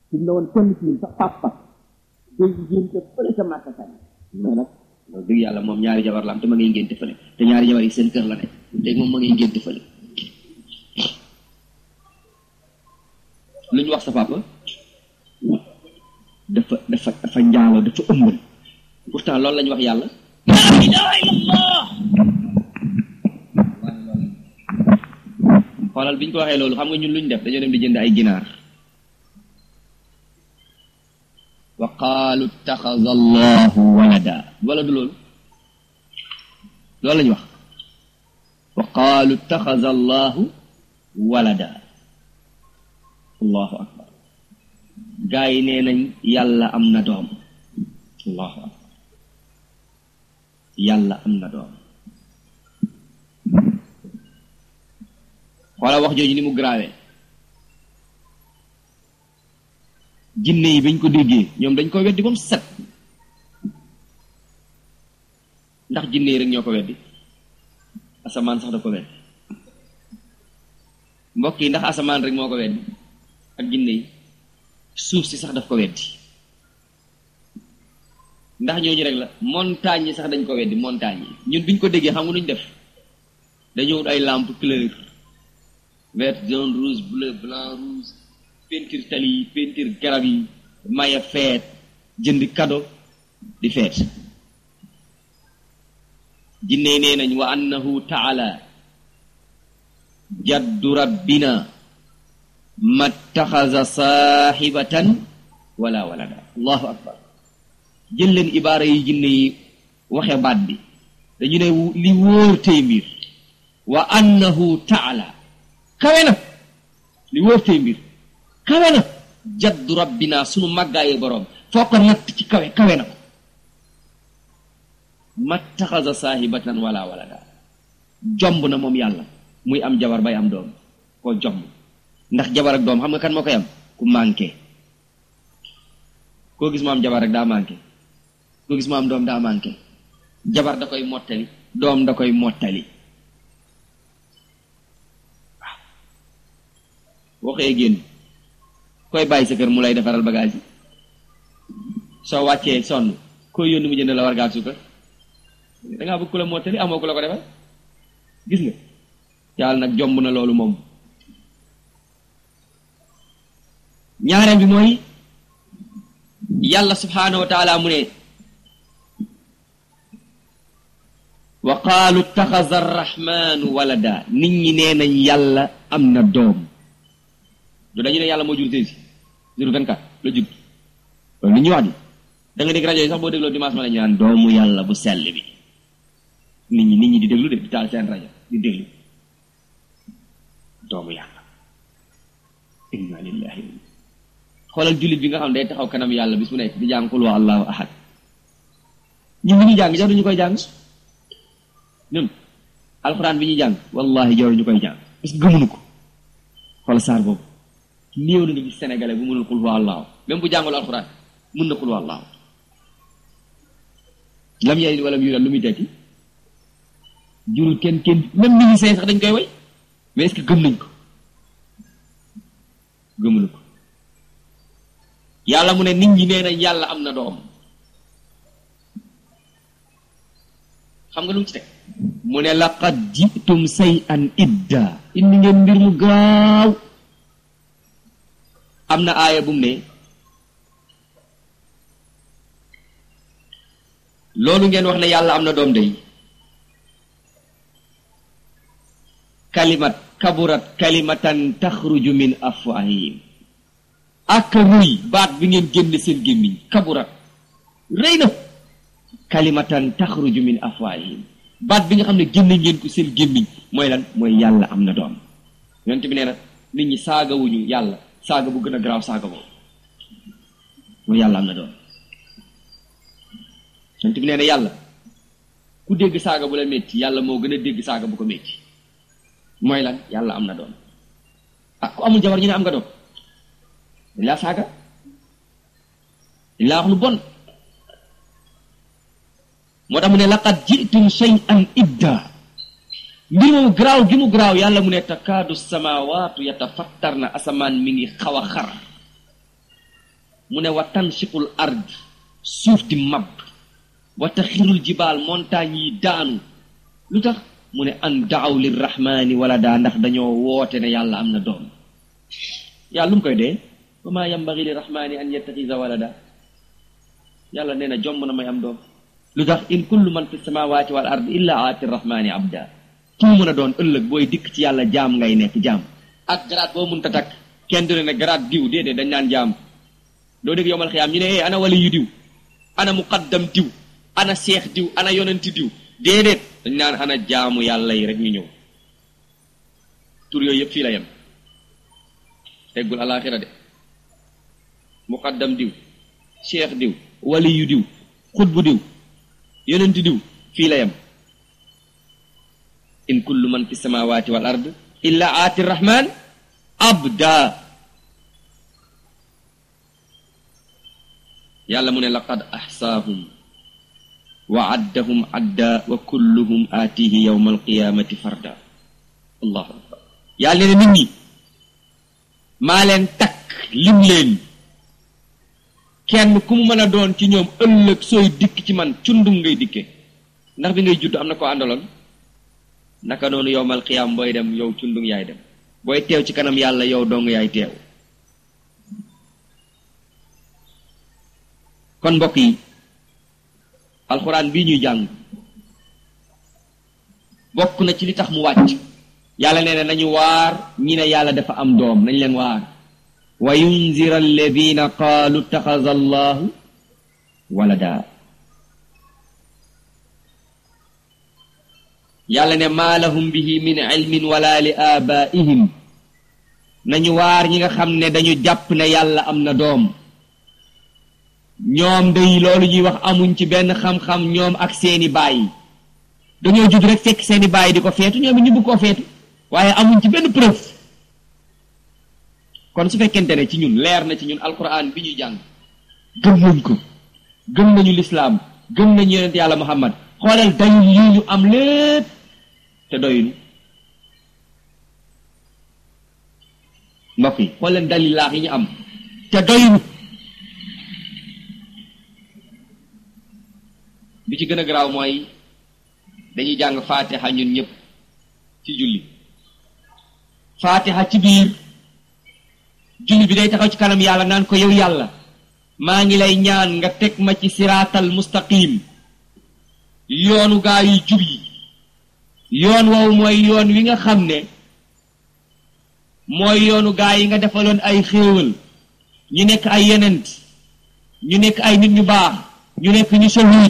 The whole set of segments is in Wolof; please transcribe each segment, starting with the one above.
suñ la woon kenn ci ñun sa papa day ngénte fële sa màkka sànni mais nag loolu dëgg yàlla moom ñaari jabar la am te ma ngay ngénte fële te ñaari jabar yi seen kër la nekk léegi moom ma ngay ngénte fële lu ñu wax sa papa dafa dafa dafa njaaloo dafa ëmbal pourtant loolu la ñu wax yàlla la ilaha illallah xoolal bi ñu ko waxee loolu xam nga ñun lu ñu def dañoo dem di jënd ay ginaar wa qaalu ittaxaza allahu walada wala du loolu loolu la ñu wax wa qaalu ittaxaza allahu walada allahu akbar gaa yi nee nañ yàlla am na doom allahu akbar yàlla am na doom xoola wax jooju ni mu graawee jinne yi bañ ko déggee ñoom dañ ko weddi ba mu set ndax jinne yi rek ñoo ko weddi asamaan sax da ko weddi mbokk yi ndax asamaan rek moo ko weddi ak jinne yi suuf si sax daf ko weddi ndax ñooñu rek la montagne yi sax dañ ko weddi montagne yi ñun biñ ko déggee xam nga nuñ def dañoo wut ay lampe couleur vert jaune rouge bleu blanc rouge peinture tali yi peinture garab yi maye feet jënd cadeau di feet jinne nee nañ wa annahu taala jaddu rabbina mattaxaza saaxibatan wala walada allahu akbar jël leen ibaara yi jinne yi waxe baat bi dañu ne li wóor tey mbir wa annahu taala kawe na li wóor tey mbir kawe na jaddu rabbina sunu màggaaye boroom foo ko natt ci kawe kawe na ko mattaxasa saahibatan wala walada jomb na moom yàlla muy am jabar bay am doom koo jomb ndax jabar ak doom xam nga kan moo koy am ku manqué koo gis mu am jabar rek daa manqué koo gis mu am doom daa manqué jabar da koy mottali doom da koy mottali waaw waxee génn koy bàyyi sa kër mu lay defaral bagage yi soo wàccee sonn koy yónni mu jënd la war gaa suukar dangaa bëgg ku la mottali amoo ku la ko defal gis nga yàlla nag jomb na loolu moom ñaareel bi mooy yàlla subhaanahu wa taala mu ne wa qaalu taxaza arrahmanu walada nit ñi nee nañ yàlla am na doom du dañu ne yàlla moo jur teysi jur 24 la jur loolu li ñuy wax di da nga dégg rajo yi sax boo dégloo dimanche ma la ñu naan doomu yàlla bu sell bi nit ñi nit ñi di déglu de di taal seen rajo di déglu doomu yàlla inna lillahi xoolal jullit bi nga xam day taxaw kanam yàlla bis mu nekk di jàng qul huwa allahu ahad ñun bi ñuy jàng jaruñu koy jàng ñun alxuraan bi ñuy jàng wallahi jaruñu koy jàng parce que gëmuñu ko xoolal saar boobu néew na nga gis sénégalais bu mënul qul huwa allahu même bu jàngul alxuraan mën na qul huwa allahu lam yalid walam yulad lu muy tekki jurul kenn kenn même ministère sax dañ koy way mais est-ce que gëm nañ ko gëmuñu ko yàlla mu ne nit ñi nee nañ yàlla am na doom xam nga lu mu ci teg mu ne laqad jitum say an idda indi ngeen mbir mu gaaw am na aaya bu mu ne loolu ngeen wax ne yàlla am na doom day kalimat kaburat kalimatan taxruju min afwahihim ak ruy baat bi ngeen génn seen gémmiñ kaburat rëy na kalimatan taxruju min afwahihim baat bi nga xam ne génn ngeen ko seen gémmiñ mooy lan mooy yàlla am na doom yonent bi nee na nit ñi saagawuñu yàlla saaga bu gën a garaaw saaga boobu mooy yàlla am na doom yonent bi nee na yàlla ku dégg saaga bu la métti yàlla moo gën a dégg saaga bu ko métti mooy lan yàlla am na doom ah ku amul jabar ñu ne am nga doom dañ laa saaga dañ laa wax lu bon moo tax mu ne laqad jitum shay'an idda mbir moomu garaaw gi mu garaaw yàlla mu ne takaadu samawaatu yatafattar na asamaan mi ngi xaw a xar mu ne wa tansiqul ard suuf di mab wa taxirul jibaal montagne yi daanu lu tax mu ne an daaw lirrahmani wala daa ndax dañoo woote ne yàlla am na doom yàlla lu mu koy dee wa maa yambagi lirrahmani an yattaxisa walada yàlla nee na jomb na may am doom lu tax in kullu man fi samawati wal ard illa aati rahmani abda ku mu mën a doon ëllëg booy dikk ci yàlla jaam ngay nekk jaam ak garaat boo mun ta takk kenn du ne ne garaat diw déedéet dañ naan jaam doo dégg yowmal xiyaam ñu ne eh ana wali yu diw ana muqaddam diw ana seex diw ana yonenti diw déedéet dañ naan ana jaamu yàlla yi rek ñu ñëw tur yooyu yëpp fii la yem teggul alaxira de muqaddam diw seex diw wali yu diw xutbu diw yonenti diw fii la yem in kullu man fi samawati wal ard illa aati rahman abda yàlla mu ne laqad axsaahum wa addahum adda wa kulluhum aatihi yawma alqiyamati farda allahu akbar yàlla ne nit ñi maa leen takk lim leen kenn ku mu mën a doon ci ñoom ëllëg sooy dikk ci man cundum ngay dikke ndax bi ngay judd am na ko àndaloon naka noonu yowmal qiyaam booy dem yow cundum yaay dem booy teew ci kanam yàlla yow dong yaay teew kon mbokk yi alxuraan bii ñuy jàng bokk na ci li tax mu wàcc yàlla nee na nañu waar ñi ne yàlla dafa am doom nañ leen waar wa yunzira alladina qaalu taxaza allahu walada yàlla ne maa lahum bihi min ilmin wala li abaihim nañu waar ñi nga xam ne dañu jàpp ne yàlla am na doom ñoom day loolu ñuy wax amuñ ci benn xam-xam ñoom ak seeni baay dañoo judd rek fekk seeni baay di ko feetu ñoom it ñu bëgg koo feetu waaye amuñ ci benn preuve kon su fekkente ne ci ñun leer na ci ñun alquran bi ñuy jàng gëm nañ ko gëm nañu lislaam gëm nañu yonent yàlla muhammad xoolal dalil yi ñu am lépp te doyunu mbokk yi xool leen dalil laax yi ñu am te doyunu bi ci gën a garaaw mooy dañuy jàng faatiha ñun ñëpp ci julli faatiha ci biir julli bi day taxaw ci kanam yàlla naan ko yow yàlla maa ngi lay ñaan nga teg ma ci siraatal mustaqim yoonu gaa yu jub yi yoon woowu mooy yoon wi nga xam ne mooy yoonu gaa yi nga defaloon ay xéewal ñu nekk ay yenent ñu nekk ay nit ñu baax ñu nekk ñu shahid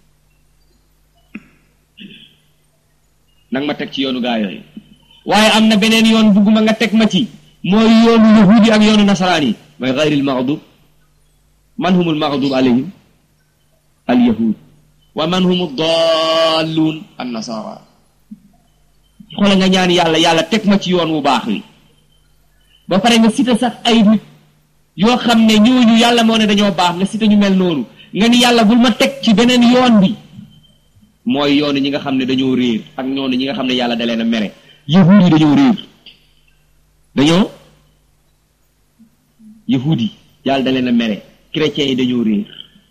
nag ma teg ci yoonu gaa yooyu waaye am na beneen yoon bugguma nga teg ma ci mooy yoonu yahudi ak yoonu nasaraan yi mooy gayril maghdub man humul maghdub alayhim al yahud wa man humu dalluun an nasara xoola nga ñaan yàlla yàlla teg ma ci yoon wu baax wi ba pare nga cité sax ay nit yoo xam ne ñooñu yàlla moo ne dañoo baax nga cité ñu mel noonu nga ni yàlla bul ma teg ci beneen yoon bi mooy yoonu ñi nga xam ne dañoo réer ak ñoonu ñi nga xam ne yàlla da leen a mere yahuud yi dañoo réer dañoo yahuud yi yàlla da leen a mere chrétiens yi dañoo réer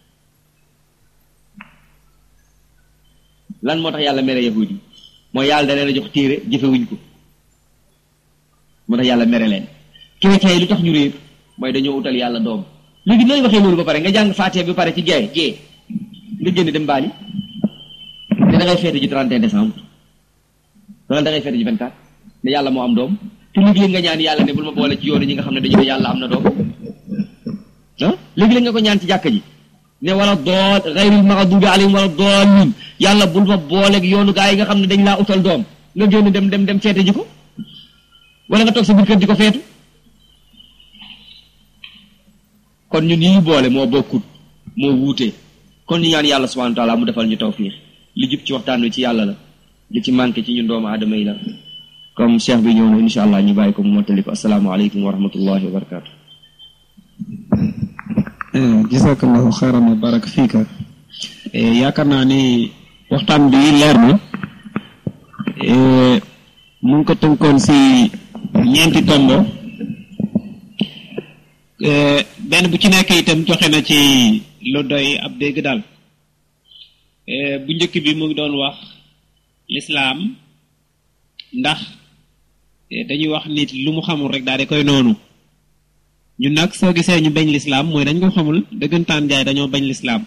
lan moo tax yàlla mere yahuud yi mooy yàlla da leen a jox téere jëfewuñ ko moo tax yàlla mere leen chrétiens yi lu tax ñu réer mooy dañoo utal yàlla doom léegi nooy waxee loolu ba pare nga jàng faatee bi pare ci gee gee nga génn dem baali ne da ngay feete ji 31 décembre wala da ngay feete ji 24 ne yàlla moo am doom te léegi-léeg nga ñaan yàlla ne bul ma boole ci yoonu ñi nga xam ne dañu ne yàlla am na doom ah léegi-léeg nga ko ñaan ci jàkka ji ne wala dool gayril maxdubi alayhim wala doolin yàlla bul ma booleeg yoonu gaa yi nga xam ne dañ laa utal doom nga génn dem dem dem feete ji ko wala nga toog sa biir kër di ko feetu kon ñun yi ñu boole moo bokkut moo wuute kon ñu ñaan yàlla subhanahu wa taala mu defal ñu tawfiix li jub ci waxtaan wi ci yàlla la li ci manqué ci ñun doomu aadama yi la comme cheikh bi ñëw na insha allah ñu bàyyi ko mu mottali ko asalaamaaleykum wa rahmatullahi wa barakaatu jazakallahu xayran wa baraka fiika yaakaar naa ni waxtaan bi leer na mu ngi ko tënkoon si ñeenti tombo benn bu ci nekk itam joxe na ci lu doy ab dégg daal bu njëkk bi mu ngi doon wax lislaam ndax dañuy wax nit lu mu xamul rek daal di koy noonu ñun nag soo gisee ñu bañ lislaam mooy dañ ko xamul dëggantaan jaay dañoo bañ lislaam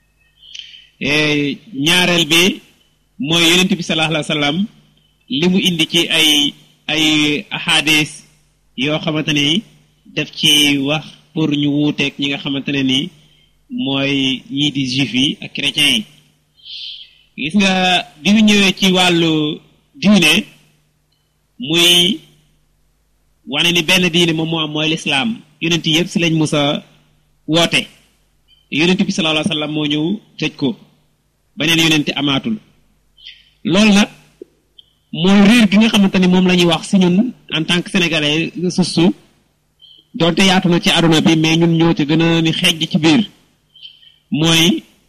ñaareel bi mooy yonent bi sallallahu alayhi wa sallam li mu indi ci ay ay ahadis yoo xamante ni def ci wax pour ñu wuuteeg ñi nga xamante ne ni mooy ñii di juif yi ak chrétiens yi gis nga bi mu ñëwee ci wàllu diine muy wane ni benn diine moom moo am mooy lislaam yonent yëpp si lañ musa woote yonent bi sallallahu alayhi wa sallam moo ñëw tëj ko beneen yonent amaatul loolu nag mooy réer gi nga xamante ni moom la ñuy wax si ñun en tant que sénégalais sustu doonte yaatu na ci aduna bi mais ñun ñoo ci gën a ni xejj ci biir mooy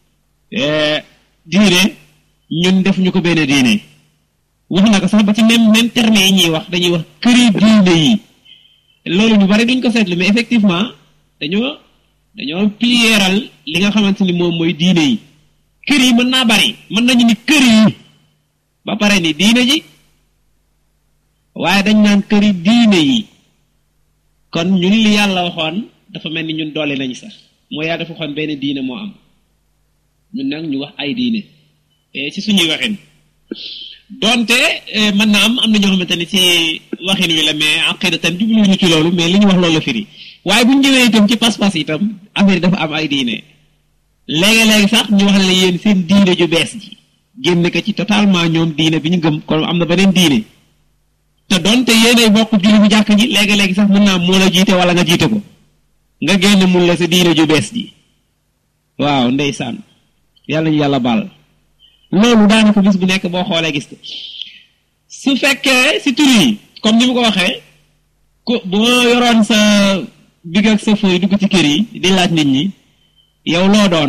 diine ñun def ñu ko benn diine wax na ko sax ba ci même même terme yi ñuy wax dañuy wax këri diine yi loolu ñu bari duñ ko seetlu mais effectivement dañoo dañoo pliéral li nga xamante ni moom mooy diine yi kër yi mën naa bari mën nañu ni kër yi ba pare ni diine ji waaye dañ naan këri diine yi kon ñun li yàlla waxoon dafa mel ni ñun doole nañu sax mooy yàlla dafa waxoon benn diine moo am ñun nag ñu wax ay diine ci suñuy waxin donte mën na am am na ñoo xamante ni ci waxin wi la mais aqidatan jubluñu ci loolu mais li ñu wax loolu la firi waaye bu ñu ñëwee itam ci pas-pas itam affaire dafa am ay diine léegi-léegi sax ñu wax la yéen seen diine ju bees ji génn ko ci totalement ñoom diine bi ñu gëm kon am na beneen diine te donte yéenay bokk julli bu jàkk ji léegi-léegi sax mën naa moo la jiite wala nga jiite ko nga génn mun la sa diine ju bees ji waaw ndeysaan yàlla ñu yàlla baal loolu daanaka bis bu nekk boo xoolee gis ko su fekkee si tur yi comme ni mu ko waxee ku boo yoroon sa big ak sa fooy dugg ci kër yi di laaj nit ñi yow loo doon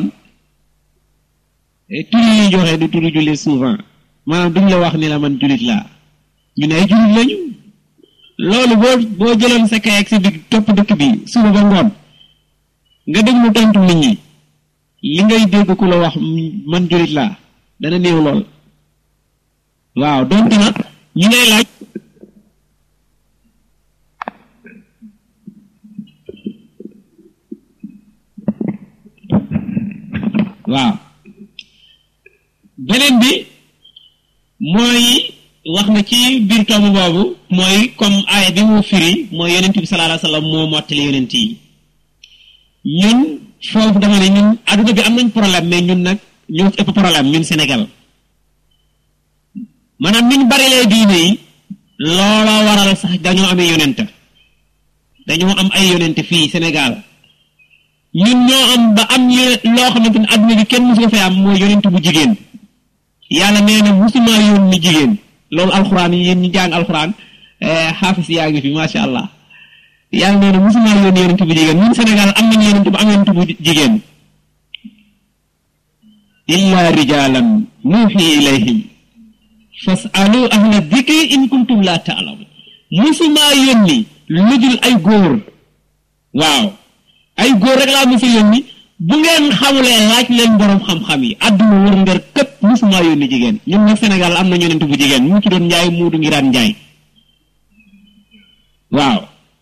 tur yi ñuy joxe du turu jullit souvent maanaam duñ la wax ni la man jullit laa ñu ne ay jullit lañu loolu boo boo jëloon sa kay ak sa big topp dëkk bi suba ba ngoon nga déglu tontu nit ñi li ngay dégg ku la wax man jullit laa dana néew lool waaw donte nag ñi ngay laaj waaw beneen bi mooy wax na ci biir tomb boobu mooy comme aaya bi mu firi mooy yonent bi sallallahu alayhi wa sallam moo mottali yonent yi ñun foofu dama ne ñun adduna bi am nañ problème mais ñun nag ñoo ci ëpp problème ñun Sénégal maanaam niñ bari lee diine yi looloo waral sax dañoo amee yonent dañoo am ay yonent fii Sénégal ñun ñoo am ba am loo xamante ne adduna bi kenn musu ko fay am mooy yonent bu jigéen yàlla nee na musuma yónni jigéen loolu alxuraan yi yéen ñi jàng alxuraan xaafis yaa ngi fi macha allah yàlla nee na musuma yónni yonent bu jigéen ñun Sénégal am nañu yonent bu am yonent bu jigéen illa rijalan nuuxi ilayhim fasalu ahla dikri in kuntum la taalamu musuma yónni lu dul ay góor waaw ay góor rek laa musa yónni bu ngeen xamulee laaj leen borom xam-xam yi àdduna wër ngër këpp musuma yónni jigéen ñun nag Sénégal am na yonent bu jigéen mu ci doon njaay muudu ngiraan njaay waaw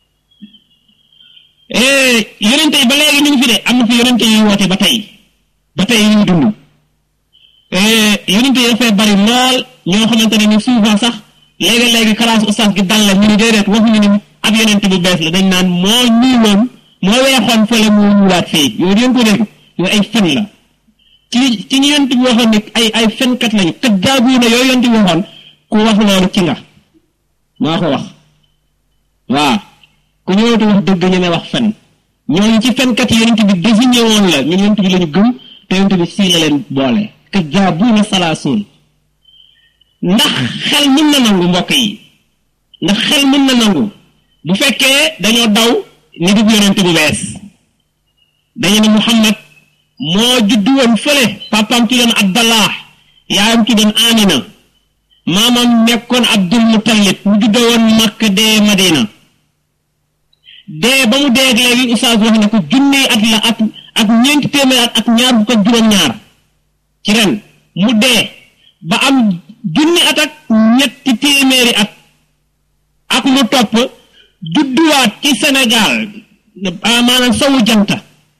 yonente yi ba léegi ñu ngi fi de am na fi yonente yi woote ba tey ba tey ñu dund yonente yi dafay bari lool ñoo xamante ne ni souvent sax léegi-léegi classe oustaz gi dal la ñu ni déedéet waxuñu ni ab yonente bu bees la dañ naan moo ñuuloon moo weexoon fële moo ñuulaat fii yooyu yéen ko dégg yooyu ay fen la ci ci ñu yonent bi waxoon ne ay ay fenkat lañu kat jaabu na yooyu yonent bi waxoon ku wax loolu ci nga maa ko wax waaw ku ñëwatu wax dëgg ñeme wax fen ñooñu ci fenkat yi yonent bi désigné woon la ñun yonent bi lañu gëm te yonent bi sii la leen boole kat jaabu na salaasoon ndax xel mën na nangu mbokk yi ndax xel mën na nangu bu fekkee dañoo daw ni dub yonent bu bees dañu ne Muhammad moo juddu woon fële papaam ci doon Abdallah yaayam ci doon Amina maamam nekkoon Abdul Muttalib mu juddoo woon Makka dee Madina dee ba mu dee léegi oustaz wax na ko junni at la ak ak ñeenti téeméer at ak ñaar fukk ak juróom-ñaar ci ren mu dee ba am junni at ak ñetti téeméeri at ak lu topp judduwaat ci Sénégal maanaam sowu janta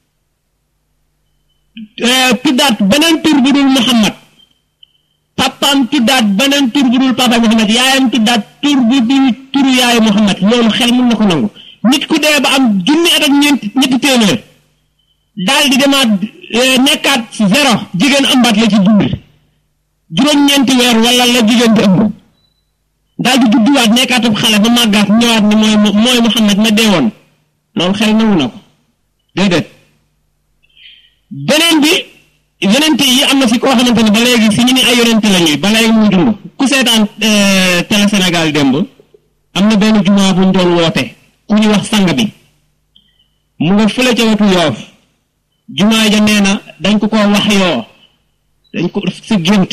tuddaat beneen tur bu dul Muhammad papaam tuddaat beneen tur bu dul papa Muhammad yaayam tuddaat tur bu dul turu yaayu Muhammad loolu xel mun na ko nangu nit ku dee ba am junni at ak ñeenti ñetti téeméer daal di demaat nekkaat zéro jigéen ëmbaat la ci dund juróom-ñeenti weer wala la jigéen di ëmb daal di judduwaat nekkaat ab xale ba màggaat ñëwaat ni mooy mooy Muhammad ma dee woon loolu xel nangu na ko déedéet beneen bi yonente yi am na si koo xamante ne ba léegi si ñu ni ay yonente la ñuy ba léegi muy dund ku seetaan télé Sénégal démb am na benn jumaa bu ñu doon woote ku ñuy wax sang bi mu nga fële ca wetu yoof jumaa ja nee na dañ ko ko wax yoo dañ ko si gént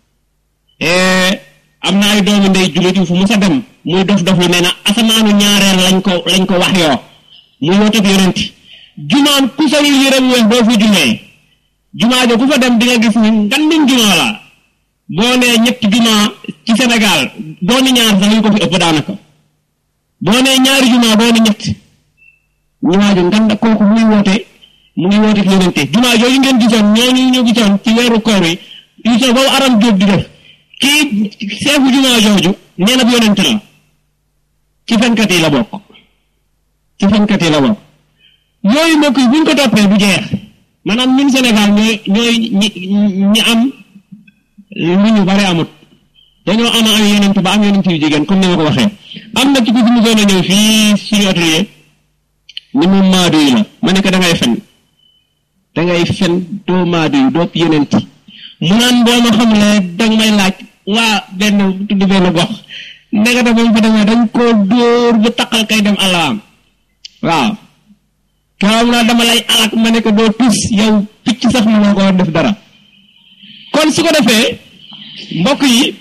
am na ay doomu ndey jullit yu fu mu sa dem muy dof dof lu nee na asamaanu ñaareel lañ ko lañ ko wax yoo muy wooteeb yonent jumaan ku solul yére bu weex doo fi jullee jumaa jo ku fa dem di nga gis ni ngandum jumaa la boo nee ñetti jumaa ci Sénégal boo ni ñaar sax ñu ko fi ëpp daanaka boo nee ñaari jumaa boo ni ñett jumaa jo nganda kooku muy woote mu ngi woote fi yonente jumaa jooju ngeen gisoon ñooñu ñu gisoon ci weeru koor yi émission boobu aram jóob di def kii seefu jumaa jooju nee na bu yonente la ci fenkat yi la bokk ci fenkat yi la bokk yooyu mbokk yi buñ ko toppee du jeex maanaam ñun Sénégal ñooy ñooy ñi ñi am lu ñu bari amut dañoo am ay yonent ba am yonent yu jigéen comme ni ma ko waxee am na ci ku fi mu a ñëw fii suñu atelier ni mu maadu yi la ma ne ko da ngay fen da ngay fen doo maadu yi doo yonent mu naan boo ma xamulee danga may laaj waa benn tudd benn gox ndekete ba mu fa demee dañ koo dóor bu taqal kay dem àllaam waaw kaam naa dama lay alak ma ne ko doo tus yow picc sax mënoo ko def dara kon su ko defee mbokk yi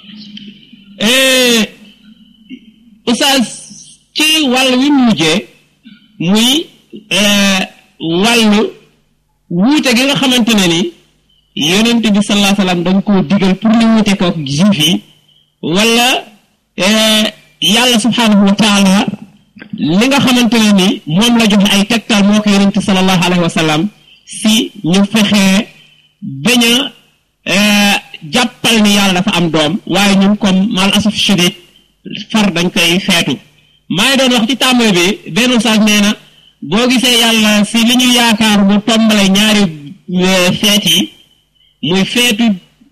oustaz ci wàll wi mu mujjee muy wàllu wuute gi nga xamante ne ni yonent bi sallallahu alayhi wasallam dañ koo digal pour ñu wuute ko ak juif yi wala yàlla subhanahu wa taala li nga xamante ne ni moom la joxe ay tegtal moo ko yonent sallallahu alayhi wa sallam si ñu fexee bañ a jàppal ni yàlla dafa am doom waaye ñun comme mal asaf shadid far dañ koy feetu maa ngi doon wax ci tàmbali bi benn saag nee na boo gisee yàlla si li ñu yaakaar mu tombale ñaari feet yi muy feetu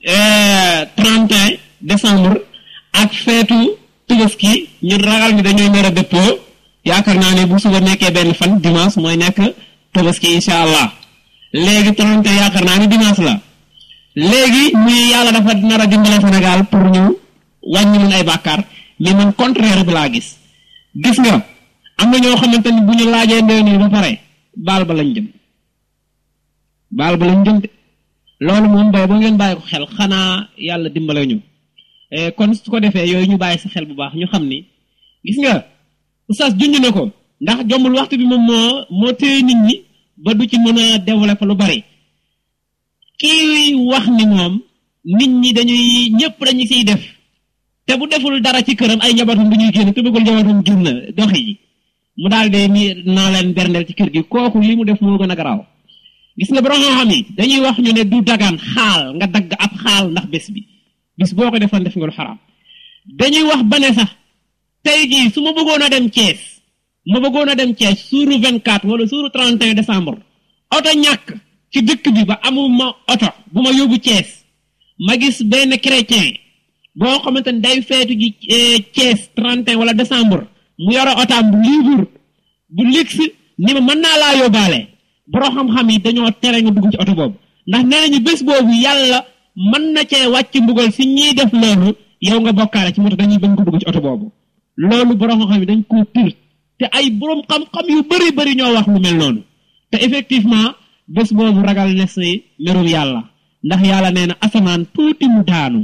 31 décembre ak feetu tubaski ñun ragal ni dañuy nar a dëppoo yaakaar naa ne bu suba nekkee benn fan dimanche mooy nekk tabaski incha allah léegi trente yaakaar naa ne dimanche la léegi muy yàlla dafa nar a dimbale Sénégal pour ñu wàññi mun ay bàkkaar mais man contraire bi laa gis gis nga am na ñoo xamante ni bu ñu laajee ndee nii ba pare baal ba lañ jëm baal ba lañ jëm de loolu moom bay ba ngeen bàyyi ko xel xanaa yàlla dimbale ñu kon su ko defee yooyu ñu bàyyi sa xel bu baax ñu xam ni gis nga oustaz junj na ko ndax jombul waxtu bi moom moo moo téye nit ñi ba du ci mën a développer lu bari kii wax ni moom nit ñi dañuy ñëpp dañu siy def te bu deful dara ci këram ay njabootam dañuy génn te bëggul njabootam génn doxi ji mu daal de ni naa leen berndeel ci kër gi kooku li mu def moo gën a garaaw gis nga borom xam yi dañuy wax ñu ne du dagaan xaal nga dagg ab xaal ndax bés bi bis boo ko defoon def nga lu xaraam dañuy wax ba ne sax tey jii su ma bëggoon a dem Thiès ma bëggoon a dem Thiès suuru 24 wala suuru 31 décembre oto ñàkk ci dëkk bi ba amuma oto bu ma yóbbu Thiès ma gis benn chrétien boo xamante ne day feetu ji Thiès 31 wala décembre mu yore otaam bu libre bu luxe ni ma mën naa laa yóbbaale borom xam-xam yi dañoo tere nga dugg ci oto boobu ndax nee nañu bés boobu yàlla mën na cee wàcc mbugal si ñiy def loolu yow nga bokkaale ci moo tax dañuy bañ ko dugg ci oto boobu loolu borom xam-xam yi dañ koo tir te ay borom xam-xam yu bëri bëri ñoo wax lu mel noonu te effectivement bés boobu ragal ne si merum yàlla ndax yàlla nee na asamaan tuuti mu daanu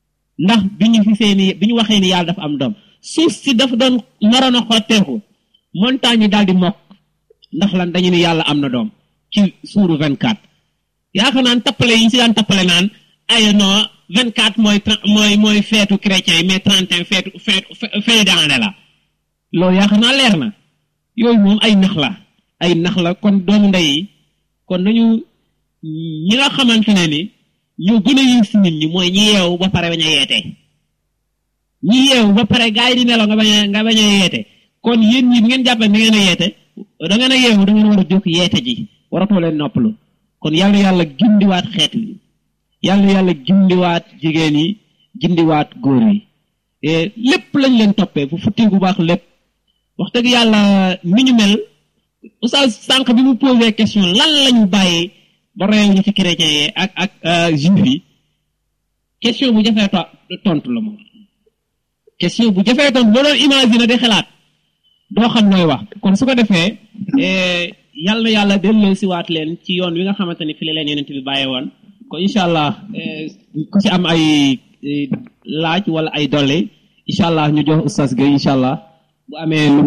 ndax bi ñu fi seeni bi ñu waxee ni yàlla dafa am doom suuf si dafa doon naroon a xotteeku montagne yi daal di mokk ndax lan dañu ni yàlla am na doom ci suuru 24 yaakaar naan tappale yi ñu si daan tappale naan ay non 24 mooy mooy mooy feetu chrétien yi mais 31 feetu feetu fin d'année la loolu yaakaar naa leer na yooyu moom ay nax la ay nax la kon doomu ndey yi kon nañu ñi nga xamante ne ni ñoo gën a yiw si nit ñi mooy ñi yeewu ba pare bañ a yeete ñi yeewu ba pare gars yi di nelaw nga bañ a nga bañ a yeete kon yéen ñi bu ngeen jàppee da ngeen a yeete da ngeen a yeewu da ngeen war a jóg yeete ji waratoo leen noppalu kon yàlla yàlla gindiwaat xeet wi yàlla yàlla gindiwaat jigéen yi gindiwaat góor yi lépp lañ leen toppee bu futti bu baax lépp wax dëgg yàlla ni ñu mel oustaz sànq bi mu posé question lan lañu bàyyi ba royal ñu ci chrétien yi ak ak juif yi question bu jafee tontu la moom question bu jafee tontu boo doon imaginer di xalaat doo xam nooy wax kon su ko defee yàlla na yàlla delloo si waat leen ci yoon wi nga xamante ni fi la leen yonent bi bàyyee woon kon incha allah ku ci am ay laaj wala ay dolli incha allah ñu jox oustaz Gueye incha allah bu amee lu